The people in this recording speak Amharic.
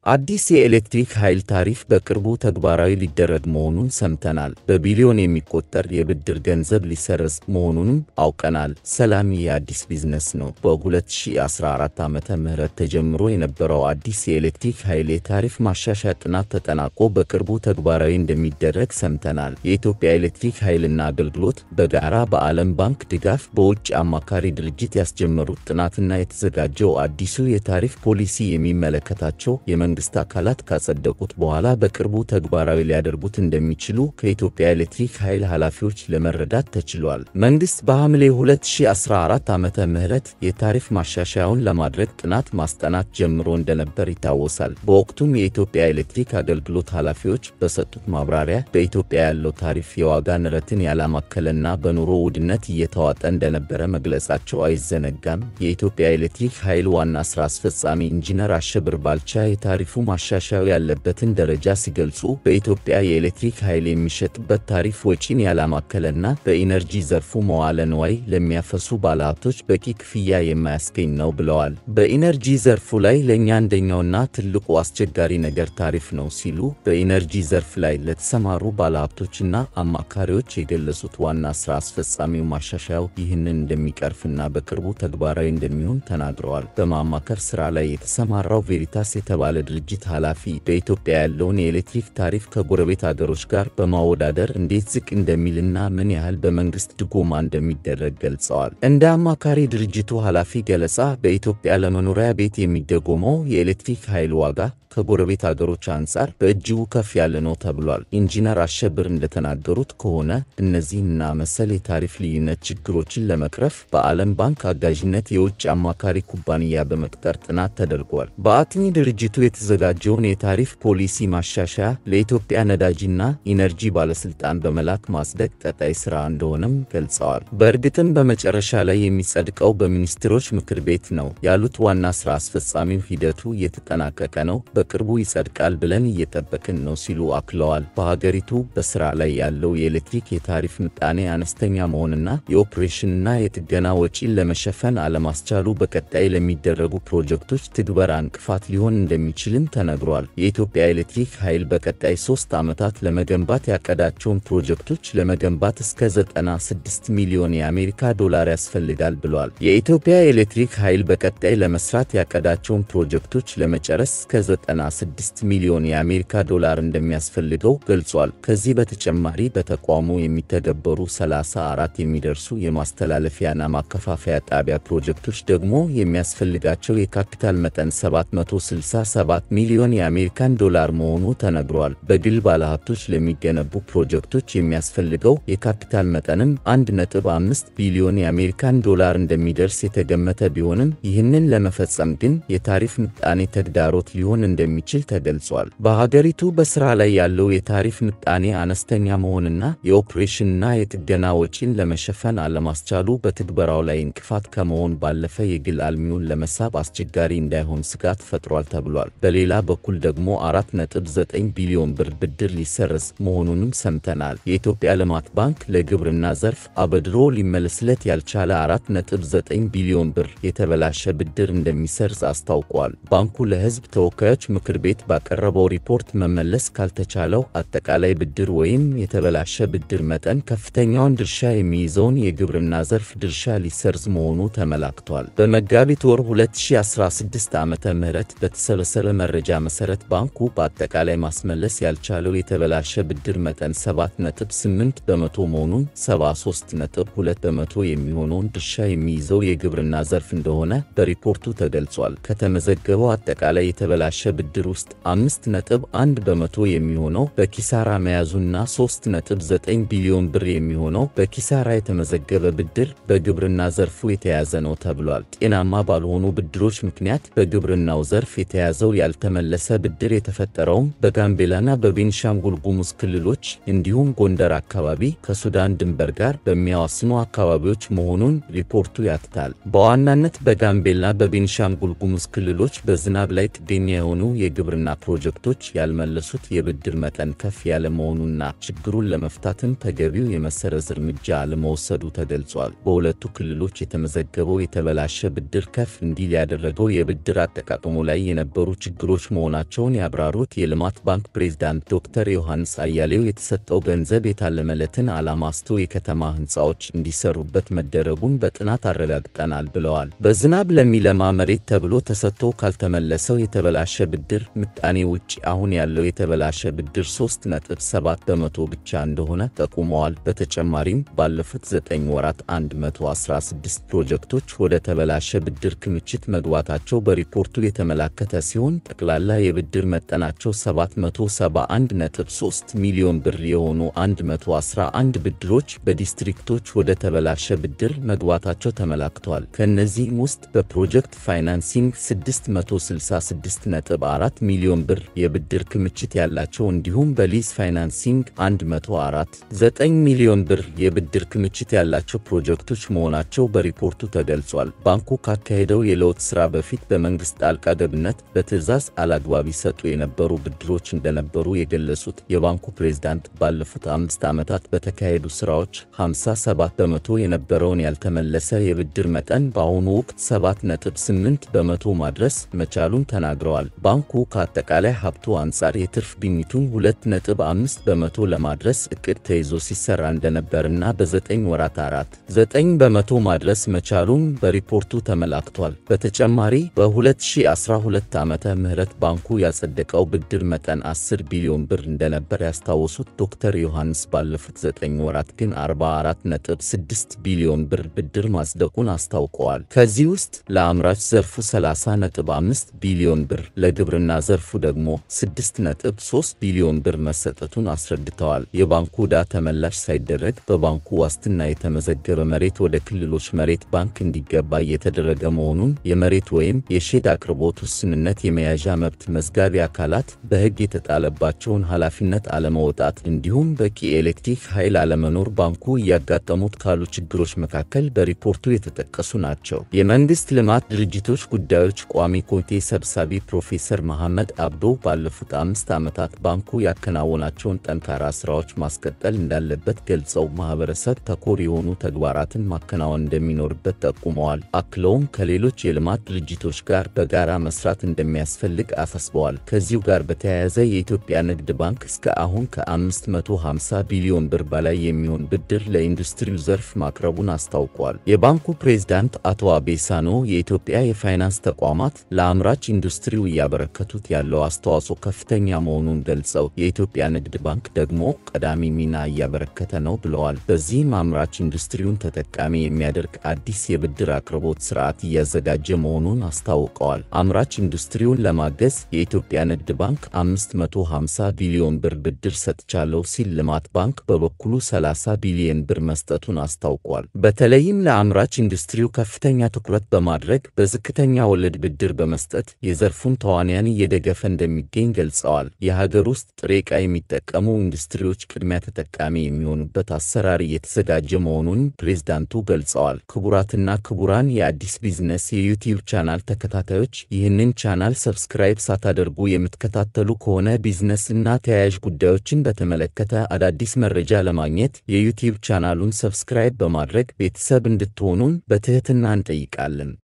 አዲስ የኤሌክትሪክ ኃይል ታሪፍ በቅርቡ ተግባራዊ ሊደረግ መሆኑን ሰምተናል። በቢሊዮን የሚቆጠር የብድር ገንዘብ ሊሰረዝ መሆኑንም አውቀናል። ሰላም የአዲስ ቢዝነስ ነው። በ2014 ዓመተ ምህረት ተጀምሮ የነበረው አዲስ የኤሌክትሪክ ኃይል የታሪፍ ማሻሻያ ጥናት ተጠናቆ በቅርቡ ተግባራዊ እንደሚደረግ ሰምተናል። የኢትዮጵያ ኤሌክትሪክ ኃይልና አገልግሎት በጋራ በዓለም ባንክ ድጋፍ በውጭ አማካሪ ድርጅት ያስጀመሩት ጥናትና የተዘጋጀው አዲሱ የታሪፍ ፖሊሲ የሚመለከታቸው የመንግስት አካላት ካጸደቁት በኋላ በቅርቡ ተግባራዊ ሊያደርጉት እንደሚችሉ ከኢትዮጵያ ኤሌክትሪክ ኃይል ኃላፊዎች ለመረዳት ተችሏል። መንግስት በሐምሌ 2014 ዓመተ ምህረት የታሪፍ ማሻሻያውን ለማድረግ ጥናት ማስጠናት ጀምሮ እንደነበር ይታወሳል። በወቅቱም የኢትዮጵያ ኤሌክትሪክ አገልግሎት ኃላፊዎች በሰጡት ማብራሪያ በኢትዮጵያ ያለው ታሪፍ የዋጋ ንረትን ያላማከለና በኑሮ ውድነት እየተዋጠ እንደነበረ መግለጻቸው አይዘነጋም። የኢትዮጵያ ኤሌክትሪክ ኃይል ዋና ስራ አስፈጻሚ ኢንጂነር አሸብር ባልቻ የታሪፉ ማሻሻያው ያለበትን ደረጃ ሲገልጹ በኢትዮጵያ የኤሌክትሪክ ኃይል የሚሸጥበት ታሪፍ ወጪን ያላማከለና በኢነርጂ ዘርፉ መዋለ ንዋይ ለሚያፈሱ ባለሀብቶች በቂ ክፍያ የማያስገኝ ነው ብለዋል። በኢነርጂ ዘርፉ ላይ ለእኛ አንደኛውና ትልቁ አስቸጋሪ ነገር ታሪፍ ነው ሲሉ በኢነርጂ ዘርፍ ላይ ለተሰማሩ ባለሀብቶችና አማካሪዎች የገለጹት ዋና ስራ አስፈጻሚው ማሻሻያው ይህንን እንደሚቀርፍና በቅርቡ ተግባራዊ እንደሚሆን ተናግረዋል። በማማከር ስራ ላይ የተሰማራው ቬሪታስ የተባለ ድርጅት ኃላፊ በኢትዮጵያ ያለውን የኤሌክትሪክ ታሪፍ ከጎረቤት አገሮች ጋር በማወዳደር እንዴት ዝቅ እንደሚልና ምን ያህል በመንግስት ድጎማ እንደሚደረግ ገልጸዋል። እንደ አማካሪ ድርጅቱ ኃላፊ ገለጻ በኢትዮጵያ ለመኖሪያ ቤት የሚደጎመው የኤሌክትሪክ ኃይል ዋጋ ከጎረቤት አገሮች አንጻር በእጅጉ ከፍ ያለ ነው ተብሏል። ኢንጂነር አሸብር እንደተናገሩት ከሆነ እነዚህንና መሰል የታሪፍ ልዩነት ችግሮችን ለመቅረፍ በዓለም ባንክ አጋዥነት የውጭ አማካሪ ኩባንያ በመቅጠር ጥናት ተደርጓል። በአጥኚ ድርጅቱ የተዘጋጀውን የታሪፍ ፖሊሲ ማሻሻያ ለኢትዮጵያ ነዳጅና ኢነርጂ ባለስልጣን በመላክ ማጽደቅ ቀጣይ ስራ እንደሆነም ገልጸዋል። በእርግጥም በመጨረሻ ላይ የሚጸድቀው በሚኒስትሮች ምክር ቤት ነው ያሉት ዋና ስራ አስፈጻሚው ሂደቱ እየተጠናቀቀ ነው በቅርቡ ይጸድቃል ብለን እየጠበቅን ነው ሲሉ አክለዋል። በሀገሪቱ በስራ ላይ ያለው የኤሌክትሪክ የታሪፍ ምጣኔ አነስተኛ መሆንና የኦፕሬሽንና የጥገና ወጪን ለመሸፈን አለማስቻሉ በቀጣይ ለሚደረጉ ፕሮጀክቶች ትግበራ እንቅፋት ሊሆን እንደሚችልም ተነግሯል። የኢትዮጵያ ኤሌክትሪክ ኃይል በቀጣይ ሶስት ዓመታት ለመገንባት ያቀዳቸውን ፕሮጀክቶች ለመገንባት እስከ 96 ሚሊዮን የአሜሪካ ዶላር ያስፈልጋል ብሏል። የኢትዮጵያ ኤሌክትሪክ ኃይል በቀጣይ ለመስራት ያቀዳቸውን ፕሮጀክቶች ለመጨረስ እስከ 96 ሚሊዮን የአሜሪካ ዶላር እንደሚያስፈልገው ገልጿል። ከዚህ በተጨማሪ በተቋሙ የሚተገበሩ 34 የሚደርሱ የማስተላለፊያና ማከፋፈያ ጣቢያ ፕሮጀክቶች ደግሞ የሚያስፈልጋቸው የካፒታል መጠን 767 ሚሊዮን የአሜሪካን ዶላር መሆኑ ተነግሯል። በግል ባለሀብቶች ለሚገነቡ ፕሮጀክቶች የሚያስፈልገው የካፒታል መጠንም 1.5 ቢሊዮን የአሜሪካን ዶላር እንደሚደርስ የተገመተ ቢሆንም ይህንን ለመፈጸም ግን የታሪፍ ምጣኔ ተግዳሮት ሊሆን እንደሚችል ተገልጿል። በሀገሪቱ በስራ ላይ ያለው የታሪፍ ምጣኔ አነስተኛ መሆንና የኦፕሬሽንና የጥገና ወጪን ለመሸፈን አለማስቻሉ በትግበራው ላይ እንቅፋት ከመሆን ባለፈ የግል አልሚውን ለመሳብ አስቸጋሪ እንዳይሆን ስጋት ፈጥሯል ተብሏል። በሌላ በኩል ደግሞ 4.9 ቢሊዮን ብር ብድር ሊሰረዝ መሆኑንም ሰምተናል። የኢትዮጵያ ልማት ባንክ ለግብርና ዘርፍ አበድሮ ሊመለስለት ያልቻለ 4.9 ቢሊዮን ብር የተበላሸ ብድር እንደሚሰርዝ አስታውቋል። ባንኩ ለሕዝብ ተወካዮች ምክር ቤት ባቀረበው ሪፖርት መመለስ ካልተቻለው አጠቃላይ ብድር ወይም የተበላሸ ብድር መጠን ከፍተኛውን ድርሻ የሚይዘውን የግብርና ዘርፍ ድርሻ ሊሰርዝ መሆኑ ተመላክቷል። በመጋቢት ወር 2016 ዓ ም በተሰበሰበ መረጃ መሰረት ባንኩ በአጠቃላይ ማስመለስ ያልቻለው የተበላሸ ብድር መጠን 7.8 በመቶ መሆኑን 73.2 በመቶ የሚሆነውን ድርሻ የሚይዘው የግብርና ዘርፍ እንደሆነ በሪፖርቱ ተገልጿል። ከተመዘገበው አጠቃላይ የተበላሸ ብድር ውስጥ 5.1 በመቶ የሚሆነው በኪሳራ መያዙና 3.9 ቢሊዮን ብር የሚሆነው በኪሳራ የተመዘገበ ብድር በግብርና ዘርፉ የተያዘ ነው ተብሏል። ጤናማ ባልሆኑ ብድሮች ምክንያት በግብርናው ዘርፍ የተያዘው ያልተመለሰ ብድር የተፈጠረውም በጋምቤላና በቤንሻንጉል ጉሙዝ ክልሎች እንዲሁም ጎንደር አካባቢ ከሱዳን ድንበር ጋር በሚያዋስኑ አካባቢዎች መሆኑን ሪፖርቱ ያትታል። በዋናነት በጋምቤላ በቤንሻንጉል ጉሙዝ ክልሎች በዝናብ ላይ ጥገኛ የሆኑ የግብርና ፕሮጀክቶች ያልመለሱት የብድር መጠን ከፍ ያለ መሆኑና ችግሩን ለመፍታትም ተገቢው የመሰረዝ እርምጃ አለመወሰዱ ተገልጿል። በሁለቱ ክልሎች የተመዘገበው የተበላሸ ብድር ከፍ እንዲል ያደረገው የብድር አጠቃቀሙ ላይ የነበሩ ችግሮች መሆናቸውን ያብራሩት የልማት ባንክ ፕሬዝዳንት ዶክተር ዮሐንስ አያሌው የተሰጠው ገንዘብ የታለመለትን ዓላማ ስቶ የከተማ ሕንፃዎች እንዲሰሩበት መደረጉን በጥናት አረጋግጠናል ብለዋል። በዝናብ ለሚለማ መሬት ተብሎ ተሰጥቶ ካልተመለሰው የተበላሸ ብድር ምጣኔ ውጭ አሁን ያለው የተበላሸ ብድር 3.7 በመቶ ብቻ እንደሆነ ጠቁመዋል። በተጨማሪም ባለፉት 9 ወራት 116 ፕሮጀክቶች ወደ ተበላሸ ብድር ክምችት መግባታቸው በሪፖርቱ የተመላከተ ሲሆን ጠቅላላ የብድር መጠናቸው 771.3 ሚሊዮን ብር የሆኑ 111 ብድሮች በዲስትሪክቶች ወደ ተበላሸ ብድር መግባታቸው ተመላክቷል። ከእነዚህም ውስጥ በፕሮጀክት ፋይናንሲንግ 666.4 ሚሊዮን ብር የብድር ክምችት ያላቸው እንዲሁም በሊዝ ፋይናንሲንግ 104.9 ሚሊዮን ብር የብድር ክምችት ያላቸው ፕሮጀክቶች መሆናቸው በሪፖርቱ ተገልጿል። ባንኩ ካካሄደው የለውጥ ሥራ በፊት በመንግሥት ጣልቃ ገብነት በትዕዛዝ አላግባብ ይሰጡ የነበሩ ብድሮች እንደነበሩ የገለጹት የባንኩ ፕሬዝዳንት ባለፉት አምስት ዓመታት በተካሄዱ ሥራዎች 57 በመቶ የነበረውን ያልተመለሰ የብድር መጠን በአሁኑ ወቅት 7.8 በመቶ ማድረስ መቻሉን ተናግረዋል። ባንኩ ከአጠቃላይ ሀብቱ አንጻር የትርፍ ግኝቱን 2.5 በመቶ ለማድረስ እቅድ ተይዞ ሲሰራ እንደነበርና በ9 ወራት 4 9 በመቶ ማድረስ መቻሉን በሪፖርቱ ተመላክቷል። በተጨማሪ በ2012 ዓመተ ምህረት ባንኩ ያጸደቀው ብድር መጠን 10 ቢሊዮን ብር እንደነበር ያስታወሱት ዶክተር ዮሐንስ ባለፉት 9 ወራት ግን 44.6 ቢሊዮን ብር ብድር ማጽደቁን አስታውቀዋል። ከዚህ ውስጥ ለአምራች ዘርፉ 30.5 ቢሊዮን ብር፣ ለግብርና ዘርፉ ደግሞ 6.3 ቢሊዮን ብር መሰጠቱን አስረድተዋል። የባንኩ ዕዳ ተመላሽ ሳይደረግ በባንኩ ዋስትና የተመዘገበ መሬት ወደ ክልሎች መሬት ባንክ እንዲገባ እየተደረገ መሆኑን የመሬት ወይም የሼድ አቅርቦት ውስንነት የመያዣ መብት መዝጋቢ አካላት በሕግ የተጣለባቸውን ኃላፊነት አለመወጣት እንዲሁም በቂ የኤሌክትሪክ ኃይል አለመኖር ባንኩ እያጋጠሙት ካሉ ችግሮች መካከል በሪፖርቱ የተጠቀሱ ናቸው። የመንግሥት ልማት ድርጅቶች ጉዳዮች ቋሚ ኮሚቴ ሰብሳቢ ፕሮፌሰር መሐመድ አብዶ ባለፉት አምስት ዓመታት ባንኩ ያከናወናቸውን ጠንካራ ሥራዎች ማስቀጠል እንዳለበት ገልጸው ማኅበረሰብ ተኮር የሆኑ ተግባራትን ማከናወን እንደሚኖርበት ጠቁመዋል። አክለውም ከሌሎች የልማት ድርጅቶች ጋር በጋራ መስራት እንደሚያስፈልግ አሳስበዋል። ከዚሁ ጋር በተያያዘ የኢትዮጵያ ንግድ ባንክ እስከ አሁን ከ550 ቢሊዮን ብር በላይ የሚሆን ብድር ለኢንዱስትሪው ዘርፍ ማቅረቡን አስታውቋል። የባንኩ ፕሬዝዳንት አቶ አቤሳኖ የኢትዮጵያ የፋይናንስ ተቋማት ለአምራች ኢንዱስትሪው እያበረከቱት ያለው አስተዋጽኦ ከፍተኛ መሆኑን ገልጸው የኢትዮጵያ ንግድ ባንክ ደግሞ ቀዳሚ ሚና እያበረከተ ነው ብለዋል። በዚህም አምራች ኢንዱስትሪውን ተጠቃሚ የሚያደርግ አዲስ የብድር አቅርቦት ስርዓት እያዘጋጀ መሆኑን አስታውቀዋል። አምራች ኢንዱስትሪውን ለማገዝ የኢትዮጵያ ንግድ ባንክ 550 ቢሊዮን ብር ብድር ሰጥቻለሁ ሲል ልማት ባንክ በበኩሉ 30 ቢሊዮን ብር መስጠቱን አስታውቋል። በተለይም ለአምራች ኢንዱስትሪው ከፍተኛ ትኩረት በማድረግ በዝቅተኛ ወለድ ብድር በመስጠት የዘርፉን ተዋንያን እየደገፈ እንደሚገኝ ገልጸዋል። የሀገር ውስጥ ጥሬ ዕቃ የሚጠቀሙ ኢንዱስትሪዎች ቅድሚያ ተጠቃሚ የሚሆኑበት አሰራር እየተዘጋጀ መሆኑን ፕሬዝዳንቱ ገልጸዋል። ክቡራትና ክቡራን የአዲስ ቢዝነስ የዩቲዩብ ቻናል ተከታታዮች ይህንን ቻናል ሰብስክራይብ ሳታደርጉ የምትከታተሉ ከሆነ ቢዝነስ እና ተያያዥ ጉዳዮችን በተመለከተ አዳዲስ መረጃ ለማግኘት የዩቲዩብ ቻናሉን ሰብስክራይብ በማድረግ ቤተሰብ እንድትሆኑን በትህትና እንጠይቃለን።